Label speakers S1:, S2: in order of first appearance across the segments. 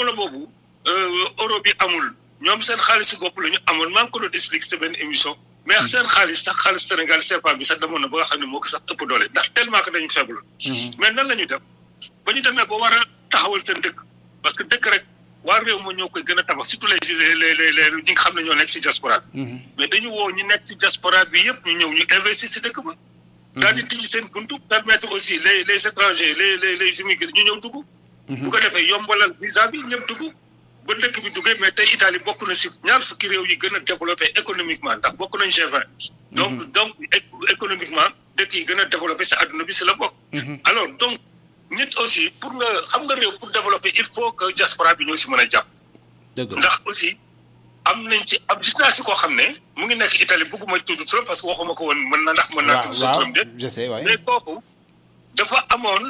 S1: jamono boobu euro bi amul ñoom seen xaalisu bopp la ñu amoon maa ngi ko doon expliqué ci benn émission mais seen xaalis sax xaalis Sénégal CFA bi sax demoon na ba nga xam ne moo ko sax ëpp doole ndax tellement que dañu faible mais nan la ñu def ba ñu demee ba war a taxawal seen dëkk parce que dëkk rek waa réew ma ñoo koy gën a tabax surtout les les les les ñi nga xam ne ñoo nekk si diaspora bi mais dañu woo ñu nekk si diaspora bi yëpp ñu ñëw ñu investir si dëkk ba daal di tijji seen buntu permettre aussi les les étrangers les les les immigrés ñu ñëw dugg bu ko defee yombalal visa bi ñëpp dugg ba dëkk bi duggee mais tey Italie bokk na si ñaar fukki réew yi gën a développé économiquement ndax bokk nañ G20 donc donc économiquement dëkk yi gën a développé si àdduna bi si la bokk alors donc nit aussi pour nga xam nga réew pour développer il faut que diaspora bi ñoo si mën a jàpp ndax aussi am nañ ci am gis naa si koo xam ne mu ngi nekk Italie bëgguma tudd trop parce que waxuma ko woon mën na ndax mën naa tudd sa turam de
S2: je sais waay
S1: mais kooku dafa amoon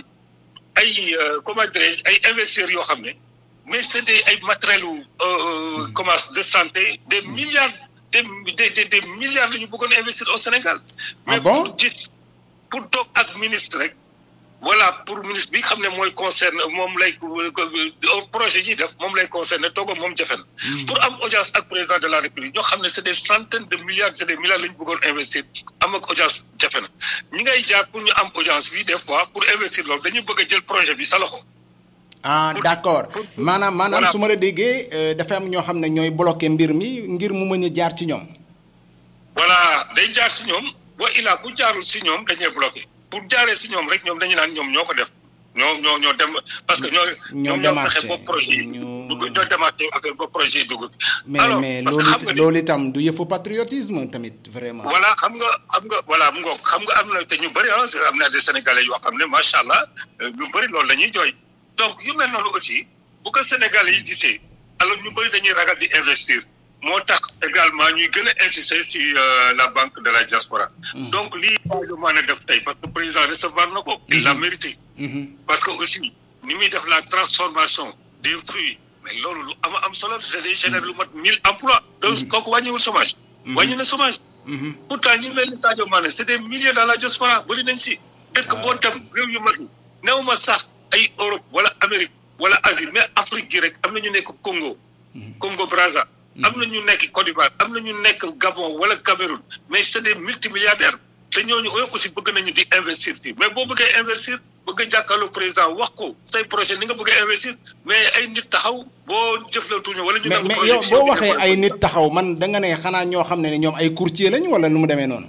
S1: ay comment dirais ay investisseurs yoo xam ne mais c'est des ay matériels comment de santé des milliards des des des milliards la ñu bëggoon investir au Sénégal mais pour gis pour toog ak ministre rek voilà pour ministre bi xam ne mooy concerne moom lay projet yi def moom lay concerné toogam moom jafe na pour am audience ak président de la république ñoo xam ne c'est des centaines de milliards c'est des milliards la ñu bëggoon investir am ak audience jafe na ñi ngay jaar pour ñu am audience bi des fois pour investir loolu dañuy bëgg a jël projet bi sa loxo
S2: ah d'accord maanaam maanaam su ma la déggee dafa am ñoo xam ne ñooy bloqué mbir mi ngir mu mën a jaar ci ñoom
S1: voilà day jaar si ñoom boo ilaa bu jaarul si ñoom dañuy bloqué pour jaaree si ñoom rek ñoom dañu naan ñoom ñoo ko def ñoo ñoo ñoo dem parce que ñoo ñoom ñoo fexe ba projet yi ñoo démarché affaire ba projet yi dugg
S2: mais mais loolu loolu itam du yëfu patriotisme tamit vraiment
S1: voilà xam nga xam nga voilà mu ngoog xam nga am na te ñu bëri ah am na des sénégalais yoo xam ne macha allah ñu bëri loolu la ñuy jooy donc yu mel noonu aussi bu ko sénégalais yi gisee alors ñu bëri dañuy ragal di investir moo tax également ñuy gën a insister si la banque de la diaspora donc lii Sadio Mané def tey parce que président recevoir na ko il l'a mérité parce que aussi ni muy def la transformation des fruits mais loolu lu ama am solo c'est day générer lu mat mille emplois donc kooku wàññiwul chômage wàññi na chômage pourtant ñi mel ni Sadio Mané c'est des milliers dans la diaspora bëri nañ si dëkk boo dem réew yu mag yi néew ma sax ay Europe wala Amérique wala Asie mais Afrique gi rek am na ñu nekk Congo Congo Brazza am na ñu nekk Côte d'Ivoire am na ñu nekk Gabon wala Cameroun mais c'est des multimilliardaires te ñooñu aussi bëgg nañu di investir fii mais boo bëggee investir bëgg a jàkkaarloo président wax ko say projet ni nga bëgg a investir mais ay nit taxaw boo jëflantuñu wala ñu.
S2: mais mais yow boo waxee ay nit taxaw man da nga ne xanaa ñoo xam ne ñoom ay courtier lañ wala nu mu demee noonu.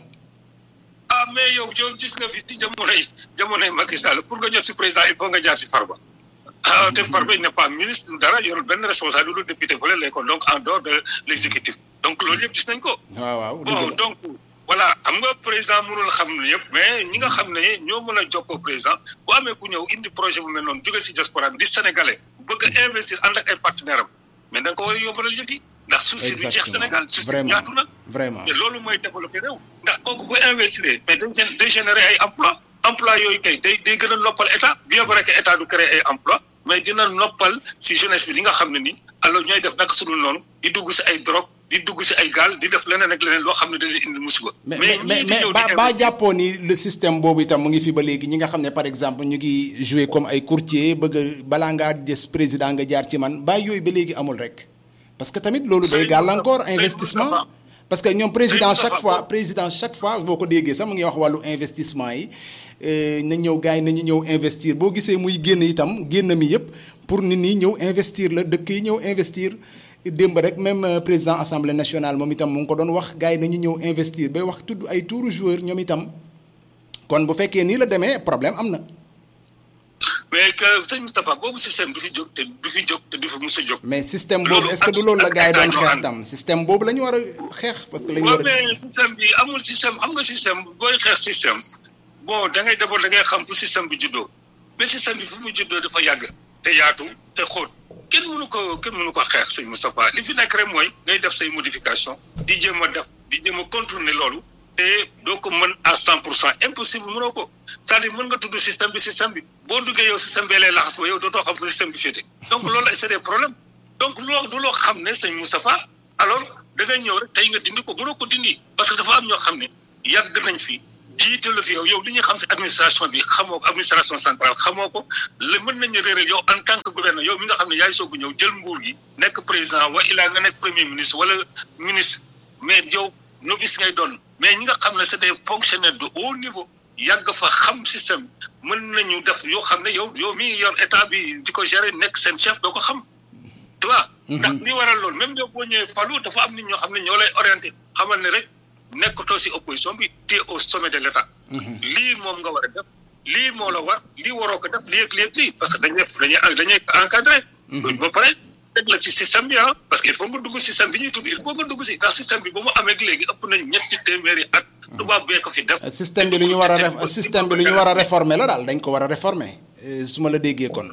S1: ah mais yow yow gis nga fi ci jamonoy jamonoy Macky Sall pour nga jot si président il faut nga jaar si Farba. ah te Farba il n'est pas ministre dara yorul benn responsable lu député fële lay kon donc en dehors de l'exécutif donc loolu yëpp gis nañ ko.
S2: waaw waaw
S1: bon donc voilà xam nga président mënul xam ne yëpp mais ñi nga xam ne ñoo mën a jokkoo président bu amee ku ñëw indi projet bu mel noonu jóge si diaspora di sénégalais bëgg a investir ànd ak ay partenaires am mais da nga ko war a yombalal yëf yi ndax suuf si du jeex Sénégal suuf si ñaatu na.
S2: vraiment
S1: te loolu mooy développé réew. ndax kooku bu investir mais dañ seen day générer ay emploi emploi yooyu kay day day gën a noppal état bien vrai que état du créer ay emploi mais dina noppal si jeunesse bi li nga xam ne ni alors ñooy def nag sunu noonu di dugg si ay drogue di dugg si ay gaal di def leneen ak leneen loo xam ne dañuy indi musiba.
S2: mais mais mais ba ba jàppoo ni le système boobu itam mu ngi fi ba léegi ñi nga xam ne par exemple ñu ngi jouer comme ay courtier bëgg a balaa ngaa des président nga jaar ci man ba yooyu ba léegi amul rek. parce que tamit loolu day gàllankoor investissement. parce que ñoom président chaque fois président chaque fois boo ko déggee sax mu ngi wax wàllu investissement yi na ñëw gars yi nañu ñëw investir boo gisee muy génn itam génn mi yëpp pour nit ñi ñëw investir la dëkk yi ñëw investir démb rek même président assemblée nationale moom itam mu ngi ko doon wax gars yi nañu ñëw investir bay wax tudd ay tuuru joueur ñoom itam kon bu fekkee nii la demee problème am na.
S1: mais que sëñ Moustapha boobu système du fi jóg te du fi jóg te du fi mus a jóg.
S2: mais système boobu est-ce que du loolu la gars yi doon xeex tam système boobu la ñu war a xeex. parce que la ñu war a
S1: mais système bi amul système xam nga système booy xeex système bon da ngay d'abord da ngay xam fu système bi juddoo mais système bi fu mu juddoo dafa yàgg te yaatu te xóot kenn mënu ko kenn mënu ko xeex sëñ Moustapha li fi nekk rek mooy ngay def say modification di jéem a def di jéem a contourner loolu. te doo ko mën à cent pour cent impossible mënoo ko c'est-à-dire mën nga tudd système bi système bi boo duggee yow système bee lay laxas ba yow dootoo xam fu système bi féete donc loolu c'est des problèmes donc loo du loo xam ne sëñ Moustapha alors da ngay ñëw rek tey nga dindi ko mënoo ko dindi parce que dafa am ñoo xam ne yàgg nañ fi jiite la fi yow yow li ñuy xam si administration bi xamoo ko administration centrale xamoo ko la mën nañu réeral yow en tant que gouverneur yow mi nga xam ne yaay soog a ñëw jël nguur gi nekk président wa ilaa nga nekk premier ministre wala ministre mais yow novice ngay doon mais ñi nga xam ne c'est des fonctionnaires de haut niveau yàgg fa xam système mën nañu def yoo xam ne yow yow mi yor état bi di ko gérer nekk seen chef doo ko xam tu vois ndax li waral loolu même yow boo ñëwee falu dafa am nit ñoo xam ne ñoo lay orienté xamal ne rek nekkatoo si opposition bi te au sommet de l' état lii moom nga war a def lii moo la war lii waroo ko def lii ak lii ak lii parce que dañuy dañuy dañuy encadré ba pare teg la ci système bi ah parce que il faut nga dugg système bi ñuy tudd il faut nga dugg si ndax système bi ba mu amee léegi ëpp nañ ñetti téeméeri at tubaab bee ko fi def
S2: système bi lu ñu war a système bi lu ñu war a réformer la daal dañ ko war a réformer su ma la déggee kon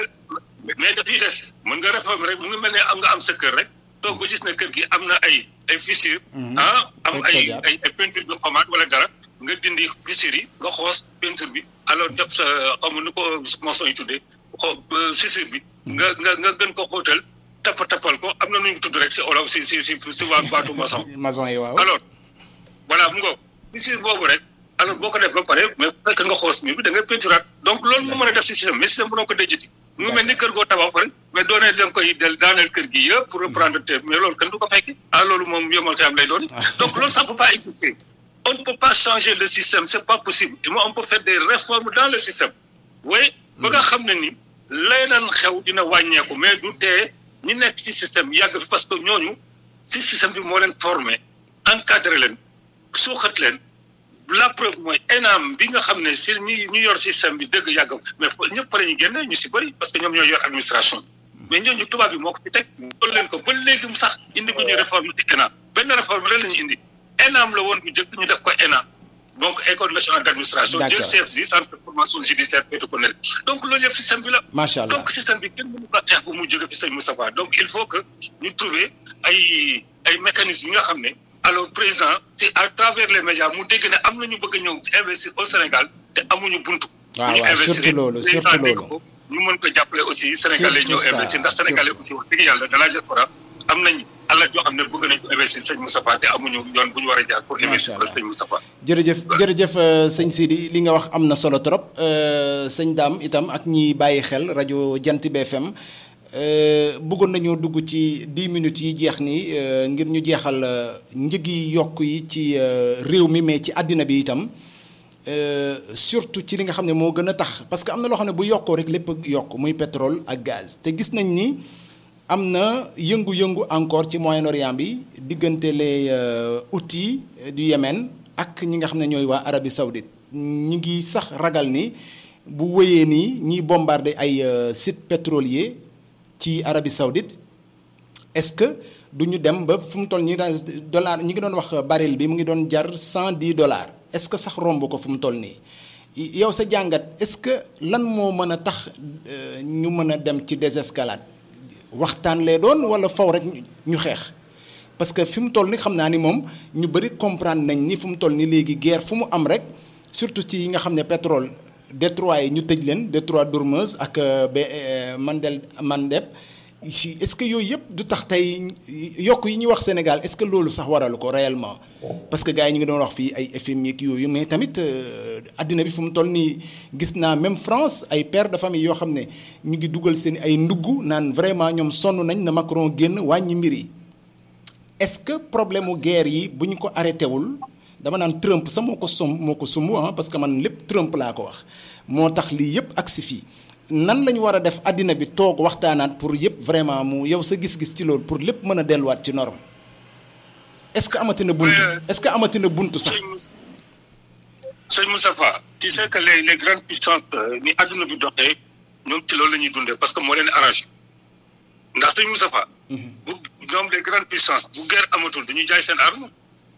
S1: mais dafiy des mën nga réformer rek mu ngi mel ne am nga am sa kër rek toog ba gis ne kër gi am na ay ay fissure ah am ay ay ay peinture bi xomaat wala dara nga dindi fissure yi nga xoos peinture bi alors def sa xamu nu ko maçon yi tuddee xo fissure bi nga nga nga gën ko xóotal tappa tappal ko am na nu ñu tudd rek si olof si si si si waa baatu maçon
S2: maçon yi waaw
S1: alors voilà mu ngoog fissure boobu rek alors boo ko def ba pare mais fekk nga xoos mi bi da ngay peinturaat donc loolu moo mën a def si système mais système bu noo ko déjati mu mel ni kër goo tabax pare mais doonee da nga koy del daaneel kër gi yëpp pour reprendre terre mais loolu kenn du ko fekki ah loolu moom yomal xiyam lay doon donc loolu ça peut pas exister on ne peut pas changer le système c'est pas possible et moi on peut faire des réformes dans le système oui ba nga xam ne ni lay daan xew dina wàññeeku mais du tee ñi nekk ci système yàgg fi parce que ñooñu si système bi moo leen formé encadré leen suuxat leen la preuve mooy ENAM bi nga xam ne si ñi ñu yor système bi dëgg yàgg mais ñëpp pare ñu génne ñu si bëri parce que ñoom ñoo yor administration mais ñooñu tubaab bi moo ko fi teg loolu leen ko ba léegi mu sax indi gu ñu réforme ci ENAM benn réforme rek la ñu indi ENAM la woon bu njëkk ñu def ko ENAM donc école nationale d' administration jël CFJ centre de formation judiciaire féetu ko ne donc loolu yëpp système bi la
S2: macha allah
S1: donc système bi kenn mënu ko xeex bu mu jóge fi sëñ Moustapha donc il faut que ñu trouver ay ay mécanismes yi nga xam ne alors président si à travers les médias mu dégg ne am na ñu bëgg a ñëw investir au Sénégal te amuñu buntu.
S2: waaw waaw surtout loolu surtout loolu.
S1: ñu mën ko jàppale aussi Sénégalais ñëw investir ndax Sénégalais aussi wax dëgg yàlla de la diaspora am nañ alal joo xam ne bëgg nañ ko investir sëñ Moustapha te amuñu yoon bu ñu war a jaar pour investir ko sëñ Moustapha.
S2: jërëjëf jërëjëf sëñ Sidi li nga wax am na solo trop sëñ Dame itam ak ñi bàyyi xel rajo Jant bi FM. bëggoon nañoo dugg ci dix minutes yi jeex nii ngir ñu jeexal njëg yi yokk yi ci réew mi mais ci àddina bi itam surtout ci li nga xam ne moo gën a tax parce que am na loo xam ne bu yokkoo rek lépp yokk muy pétrole ak gaz te gis nañ ni am na yëngu-yëngu encore ci Moyen-Orient bi diggante les Houthis du Yémen ak ñi nga xam ne ñooy waa Arabie Saoudite ñi ngi sax ragal ni bu wéyee nii ñiy bombarder ay sites pétroliers. ci Arabie Saoudite est-ce que du ñu dem ba fu mu toll ñi daan dollar ñi ngi doon wax baril bi mu ngi doon jar cent dix dollars est-ce que sax romb ko fu mu toll nii yow sa jàngat est-ce que lan moo mën a tax ñu mën a dem ci désescalade waxtaan lee doon walla faw rek ñu xeex parce que fi mu toll ni xam naa ni moom ñu bari comprendre nañ ni fu mu toll ni léegi guerre fu mu am rek surtout ci yi nga xam ne pétrole détroit yi ñu tëj leen détroit d'Ormuz ak ba Mandel Mandeb si est-ce que yooyu yëpp du tax tey yokk yi ñuy wax Sénégal est-ce que loolu sax waralu ko réellement parce que gars yi ñu ngi doon wax fii ay FMI ak yooyu mais tamit addina bi fu mu toll nii gis naa même France ay pères de famille yoo xam ne ñu ngi dugal seen ay ndugg naan vraiment ñoom sonn nañ na Macron génn wàññi mbir yi est-ce que problème mu guerre yi bu ñu ko arrêté wul. dama naan Trump sax moo ko som moo ko sumb ah parce que man lépp Trump laa ko wax moo tax lii yëpp agsi fii nan la ñu war a def àddina bi toog waxtaanaat pour yëpp vraiment mu yow sa gis-gis ci loolu pour lépp mën a delluwaat ci norme est-ce que amati na buntu est-ce que amati na buntu sax.
S1: sëñ Moustapha tu sais que les les grandes puissances ni àdduna bi doxee ñoom ci loolu la ñuy dundee parce que moo leen arrangé ndax sëñ Moustapha. bu ñoom les grandes puissances bu guerre amatul dañuy jaay seen arme.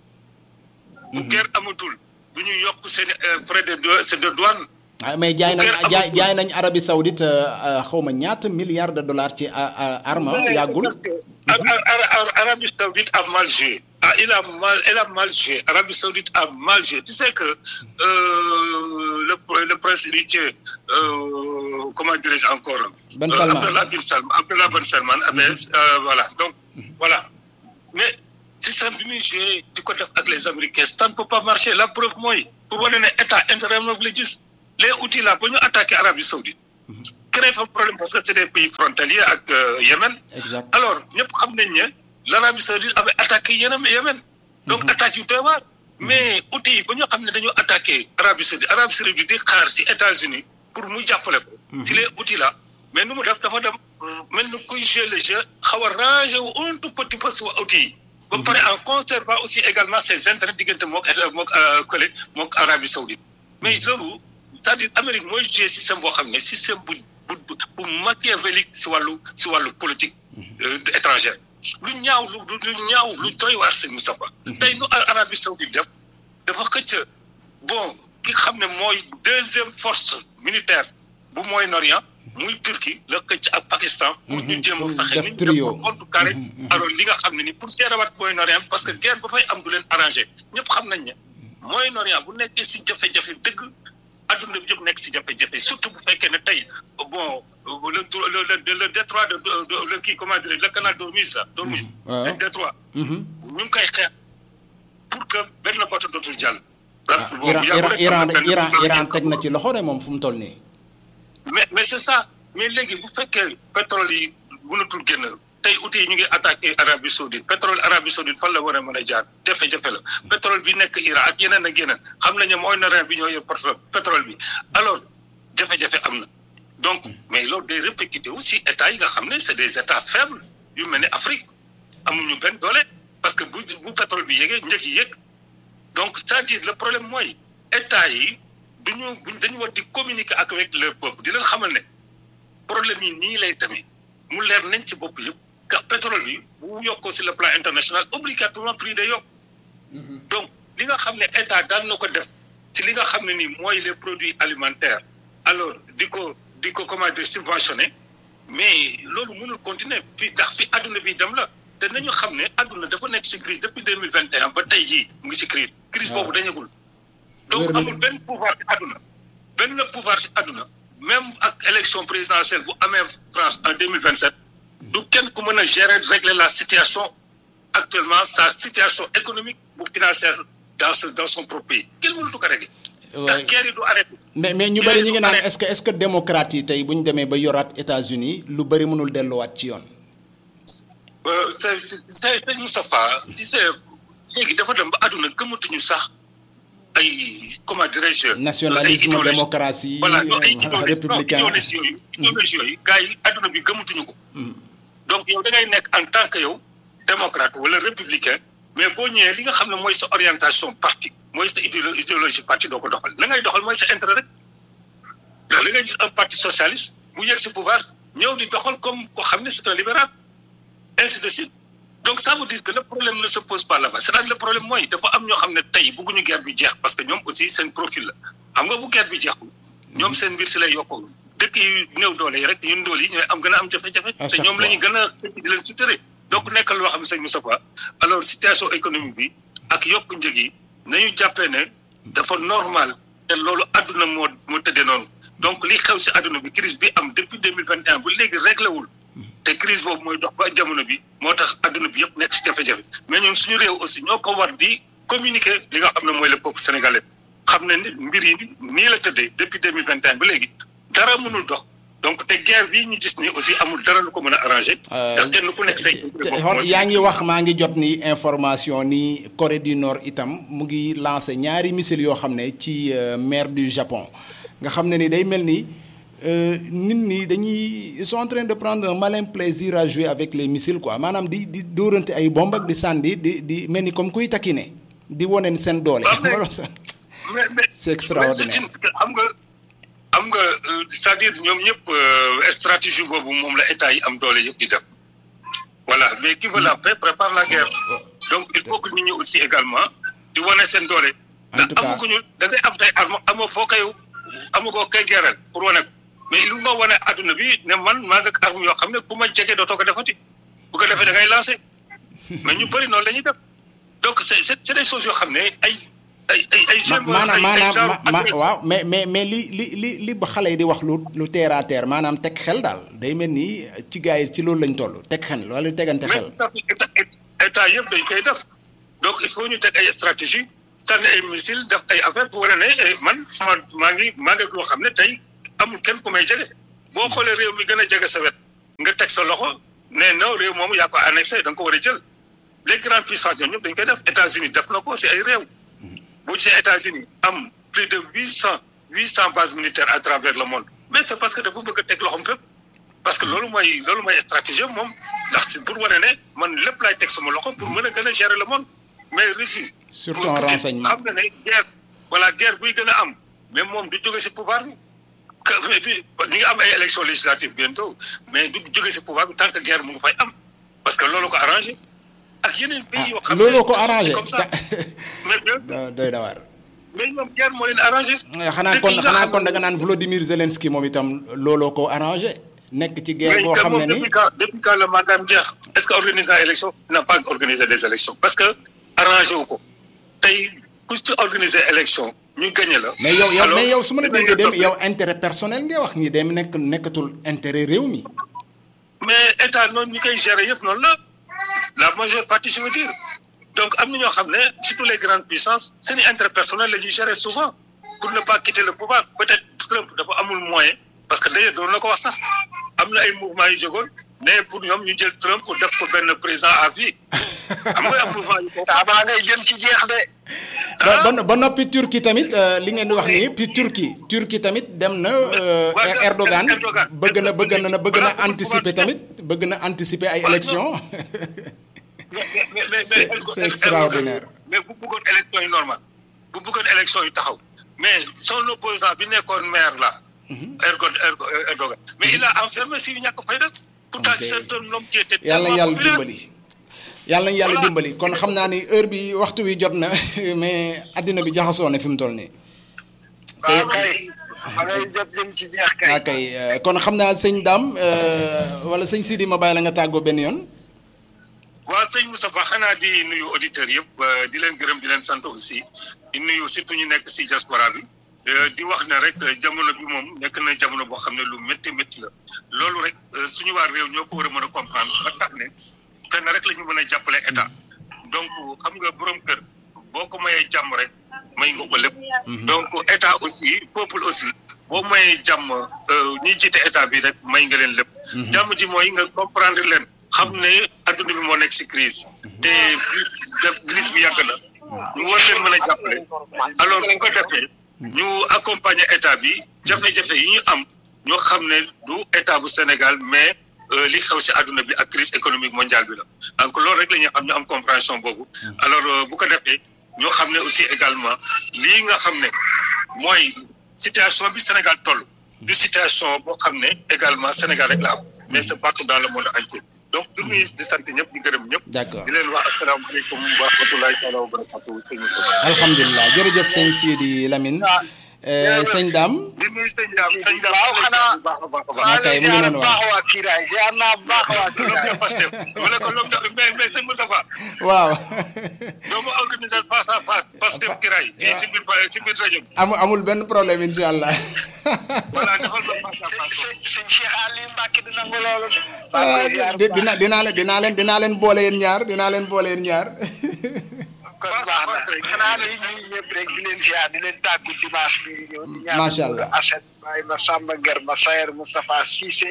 S1: bu guerre amatul du ñu yokk seen frais de de douane.
S2: ah mais jaay nañ jaay jaay nañ Arabie Saoudite xaw ma ñaata milliards de dollars ci arme yàggul.
S1: Arabie Saoudite a mal joué. ah il a mal il a mal joué Arabie Saoudite a mal joué tu sais que le le prince héritier comment dirais-je encore.
S2: Ben Salman
S1: Abdallah bin Salman Abdallah bin Salman voilà donc voilà mais. système bi muy joué di ko def ak les américains ça ne peut pas marcher la preuve mooy pour wane ne état intérêt moom la gis les outils là ba ñu attaqué Arabie Saoudite créé fa problème parce que c'est des pays frontaliers ak Yémen
S2: exact
S1: alors ñëpp xam nañ ne l'Arabie Saoudite avait attaqué Yémen Yémen donc attaque yu doy waar mais outils yi ba ñu xam ne dañoo attaqué Arabie Saoudite Arabie Saoudite di xaar si États-Unis pour mu jàppale ko si les outils là mais nu mu def dafa dem mel ni kuy jouer le jeu xaw a rangé wu un tout petit peu si outils yi ba pare en conservant aussi également ses intérêts diggante mook mook collègue mook Arabie Saoudite mais loolu c'est-à-dire Amérique mooy jouer système boo xam ne système bu bu bu machiavélique si wàllu si wàllu politique étrangère lu ñaaw lu lu ñaaw lu doy waar sëñ Moustapha tey nu Arabie Saoudite def dafa xëcc bon ki xam ne mooy deuxième force militaire bu Moyen-Orient muy Turquie la xëcc ak Pakistan pour ñu jéem a fexe ni ñu def compte carré alors li nga xam ne ni pour seerawaat Moyen-Orient parce que guerre ba fay am du leen arrangé ñëpp xam nañ ne Moyen-Orient bu nekkee si jafe-jafe dëgg adduna bi yëpp nekk si jafe-jafe surtout bu fekkee ne tey bon le le le détroit de de le kii comment dire le canal d'Ormuz là d'Ormuz le détroit ñu ngi koy xeex pour que benn bateau dootul jàll
S2: Iran Iran Iran Iran teg na ci loxo de moom fu mu toll nii
S1: mais mais c'est ça mais léegi bu fekkee pétrole yi mënatul génn tey outils yi ñu ngi attaqué Arabie Saoudite pétrole Arabie Saoudite fan la war a mën a jaar jafe-jafe la pétrole bi nekk Iran ak yeneen ak yeneen xam nañu mooy norien bi ñoo yor pétrole bi alors jafe-jafe am na donc mais loolu day répercuté aussi états yi nga xam ne c'est des états faibles yu mel ne Afrique amuñu benn doole parce que bu bu pétrole bi yéegee njëg yi yéeg donc c'est-à-dire le problème mooy états yi duñu buñ dañu war di communiquer ak avec leur peuple di leen xamal ne problème yi nii lay demee mu leer nañ ci bopp yëpp car pétrole bi bu yokkoo sur le plan international obligatoirement prix day yokk donc li nga xam ne état daan na ko def si li nga xam ne nii mooy les produits alimentaires alors di ko di ko comment dire subventionné mais loolu mënul continuer fii ndax fi adduna bi dem la te nañu xam ne adduna dafa nekk si crise depuis deux mille vingt et un ba tey jii mu ngi si crise crise boobu dañagul donc amul benn pouvoir si adduna benn pouvoir si adduna même ak élection présidentielle bu amee France en deux mille vingt sept du kenn ku mën a gérer régler la situation actuellement sa situation économique bu financière dans ce dans son propre pays kenn mënatu ko régler. ndax guerre yi du arrêté.
S2: mais mais ñu bëri ñu ngi naan est-ce que est-ce que démocrate yi tey bu ñu demee ba yoraat États-Unis lu bëri mënul delluwaat ci yoon.
S1: c'est c'est c'est Moustapha tu sais léegi dafa dem ba àdduna gëmatuñu sax ay comment dirais-je.
S2: nationalisme démocratie
S1: voilà ay
S2: républicain
S1: idéologie yooyu idéologie yooyu gars yi àdduna bi gëmatuñu ko. donc yow da ngay nekk en tant que yow démocrate wala républicain mais boo ñëwee li nga xam ne mooy sa orientation parti mooy sa idéologie parti doo ko doxal la ngay doxal mooy sa intérêt rek ndax li ngay gis un parti socialiste mu yegg si pouvoir ñëw di doxal comme ko xam ne c'est un libéral ainsi de suite donc ça veut dire que le problème ne se pose pas là-bas c'est-à-dire le problème mooy dafa am ñoo xam ne tey bëgguñu guerre bi jeex parce que ñoom aussi seen profil la xam nga bu guerre bi jeexul ñoom seen mbir si lay yokkoo dëkk yi néew doole yi rek ñun doole yi ñooy am gën a am jafe-jafe te ñoom la ñu gën a xëcc di leen suturé donc nekk loo xam ne sëñ Moustapha alors situation économique bi ak yokku njëg yi nañu jàppee ne dafa normal te loolu àdduna moo moo tëddee noonu donc li xew si àdduna bi crise bi am depuis deux mille vingt et un ba léegi réglé wul te crise boobu mooy dox ba jamono bi moo tax àdduna bi yëpp nekk si jafe-jafe mais ñun suñu réew aussi ñoo ko war di communiquer li nga xam ne mooy le peuple sénégalais xam ne ni mbir yi nii la tëddee depuis deux mille vingt et un ba léegi dara mënul dox donc te guerre bii ñu gis ni aussi amul dara lu ko mën a arrangé. ndax kenn ku nekk say.
S2: yaa ngi wax maa ngi jot ni information ni Corée du Nord itam mu ngi lancé ñaari missiles yoo xam ne ci mer du Japon nga xam ne ni day mel ni nit ñi dañuy ils sont en train de prendre un malin plaisir à jouer avec les missiles quoi maanaam di di dóorante ay bomb ak di sànni di di mel ni comme kuy takkine di wane seen doole. c'est extraordinaire
S1: xam nga. xam nga c'est-à-dire ñoom ñëpp stratégie boobu moom la état yi am doole yëpp di def voilà mais qui veut la paix prépare la guerre donc il faut que nit ñi aussi également di wane seen doole.
S2: en tout cas
S1: ndax amaguñu da ngay am tey arme amoo foo koy amagoo koy gereel pour wane ko mais lu nga wane adduna bi ne man maa ngi ak arme yoo xam ne bu ma jege dootoo ko defati bu ko defee da ngay lancer mais ñu bëri noonu la ñuy def donc c'est c'est des choses yoo xam ne ay. ay ay ay
S2: maanaam maanaam ma waaw mais mais mais li li li li ba xale yi di wax lu lu terre à terre maanaam teg xel daal day mel ni ci gars yi ci loolu lañ toll teg xel wala tegante xel.
S1: état yëpp dañ koy def donc il faut ñu teg ay stratégie sànni ay missile def ay affaire pour wane ne man sama maa ngi maa ngi loo xam ne tey amul kenn ku may jege boo xoolee réew mi gën a jege sa wet nga teg sa loxo ne non réew moomu yaa ko annexé da nga ko war a jël les grandes puissances ñoom ñëpp dañ koy def États-Unis def na ko si ay réew boo gisee États-Unis am plus de huit cent huit cent bases militaires à travers le monde mais c'est parce que dafa bëgg a teg loxoom fépp parce que loolu mooy loolu mooy stratégie moom ndax si pour wane ne man lépp laay teg sama loxo pour mën a gën a gérer le monde mais Russie.
S2: surtout en renseignement
S1: xam na ne guerre voilà guerre buy gën a am mais moom du jóge si pouvoir bi que ñi nga am ay élections législatives bientôt mais du jóge si pouvoir bi tant que guerre mu ngi fay am parce que loolu ko arrangé. ak yeneen pays yoo xam ne
S2: looloo ko arrangé.
S1: comme ça mais
S2: doy na waar.
S1: mais ñoom guerre moo leen arrangé.
S2: xanaa kon xanaa kon da nga naan Volodymyr Zelensky moom itam looloo ko arrangé. nekk ci guerre boo xam ne ni
S1: depuis quand depuis quand le mandat jeex est-ce que organiser ay élections n'a pas organisé des élections parce que arrangé wu ko tey ku ci organiser élection ñu gagné la.
S2: mais yow yow mais yow su ma la déggee dem yow intérêt personnel ngay wax ni dem nekk nekkatul intérêt réew mi.
S1: mais état noonu ñu koy gérer yëpp noonu la la majeure partie je veux dire donc am na ñoo xam ne surtout les grandes puissances seen i intérêt personnel la ñuy gérer souvent pour ne pas quitter le pouvoir peut-être Trump dafa amul moyen. parce que d'ailleurs doon na ko wax sax am na ay mouvement yu jógoon mais pour ñoom ñu jël Trump pour def ko benn président à vie xam nga am mouvement yu ko.
S3: daa ngay jëm ci jeex de.
S2: ba ba noppi Turquie tamit li ngeen di wax nii puis Turquie Turquie tamit dem na. Erdogan bëgg na bëgg na bëgg na anticiper tamit bëgg na anticiper ay élections. c'est extraordinaire.
S1: mais bu bëggoon élection yu normal bu bëggoon élection yu taxaw mais son opposant bi nekkoon maire la. Erdogan Erdogan mais il a enfermé si ñàkk fay def. pourtant c'est un homme qui était
S2: yàlla yàlla dimbali. yàlla nañu yàlla dimbali kon xam naa ni heure bi waxtu wi jot na mais addina bi jaxasoo na fi mu toll nii.
S3: waaw kay. ma ngay jot jëm ci jeex kay.
S2: waaw kay kon xam naa sëñ Dame wala sëñ Sidi ma bàyyi la nga tàggoo benn yoon.
S1: waaw sëñ Moustapha xanaa di nuyu auditeurs yëpp di leen gërëm di leen sant aussi di nuyu surtout ñu nekk si diaspora bi. di wax ne rek jamono bi moom nekk na jamono boo xam ne lu métti métti la loolu rek suñu waa réew ñoo ko war a mën a comprendre ba tax ne fenn rek la ñu mën a jàppale état donc xam nga borom kër boo ko mayee jàmm rek may nga ko lépp. donc état aussi peuple aussi boo mayee jàmm ñi jiite état bi rek may nga leen lépp. jàmm ji mooy nga comprendre leen. xam ne adduna bi moo nekk si crise te crise bi yàgg na ñu war leen mën a jàppale alors bu ko defee. ñu accompagner état bi jafe-jafe yi ñu am ñoo xam ne du état bu Sénégal mais li xew si àdduna bi ak crise économique mondiale bi la donc loolu rek la ñuy xam ñu am compréhension boobu alors bu ko defee ñoo xam ne aussi également lii nga xam ne mooy situation bi Sénégal toll du situation boo xam ne également Sénégal rek la am mais c'est partout dans le monde entier donc du nuyu di sant ñëpp di gërëm ñëpp.
S2: d'accord
S1: di leen wax asalaamaaleykum wa rahmatulahi taala wa barakatuh.
S2: alhamdulilah jërëjëf sëñ Sidi Lamine. sëñ Dame.
S1: di nuyu sëñ Dame sëñ Dame
S3: waaw xanaa
S1: baax a baax a baax.
S2: waaw kay mu ngi noonu waaw.
S3: waa Kiraay ziar naa baax waa Kiraay.
S1: ma ne ko loolu da mais mais sëñ Moustapha
S2: waaw.
S1: doo ma organiser face à face Pastef Kiraay fii si biir si biir rajo bi.
S2: amul amul benn problème incha allah.
S1: voilà defal ma face à face.
S3: sëñ sëñ Cheikh Aliou Mbacke dina ko loolu.
S2: di dina dinaa leen dinaa leen dinaa leen boole yéen ñaar dinaa leen boole yéen ñaar.
S3: kon baax na xanaa di nuyu ñëpp rek di leen ziar di leen tàggu dimanche bi ñëw. di ñaanal
S2: Macha Allah.
S3: Assane Baye Massamba Nguer Massayer Moustapha Cissé.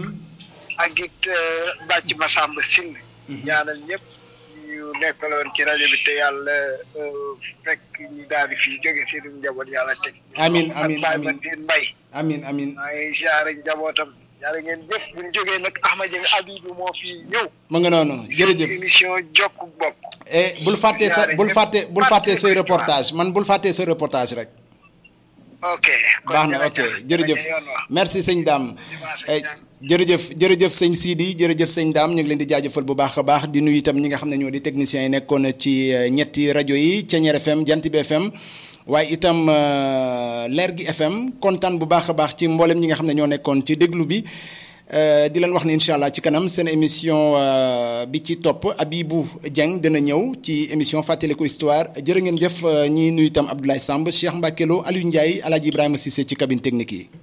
S3: ak it Bàcc Massamba Sine. ñaanal ñëpp ñu nekkaloon ci rajo bi te yàlla fekk ñu daal di fii jóge seen njaboot yàlla teg.
S2: Amiin, amiin,
S3: ak Baye
S2: amiin.
S3: Madine Mbaye.
S2: amin amin
S3: maa ngi ziare njabootam yàlla ngeen jëf bu ñu jógee nag Ahmad Dieng Abidou moo fi ñëw.
S2: mu nga noonu jërëjëf.
S3: émission jokku bopp.
S2: et bul fàtte sa bul fàtte bul fàtte say reportage man bul fàtte sa reportage rek.
S3: ok. kon
S2: baax na ok jërëjëf
S3: yoon wax.
S2: merci sëñ Dame Eh, jërëjëf jërëjëf sëñ Sidi jërëjëf sëñ Dame ñu ngi leen di jaajëfal bu baax a baax di nuyu itam ñi nga xam ne ñoo di techniciens yi nekkoon ci eh, ñetti rajo yi Thiéniere FM Jant bi FM waaye itam eh, Leer gi FM kontaan bu baax a baax ci mboolem ñi nga xam ne ñoo nekkoon ci déglu bi Eh, di leen wax ne incha allah ci kanam seen émission eh, bi ci topp Abibou Dieng dina ñëw ci émission fàttaliku histoire jërë ngeen jëf eh, ñi nuyu itam Abdoulaye Samb Cheikh Mbacke Lo Aliou Ndiaye El Hadj Ibrahima Cissé ci cabine technique yi.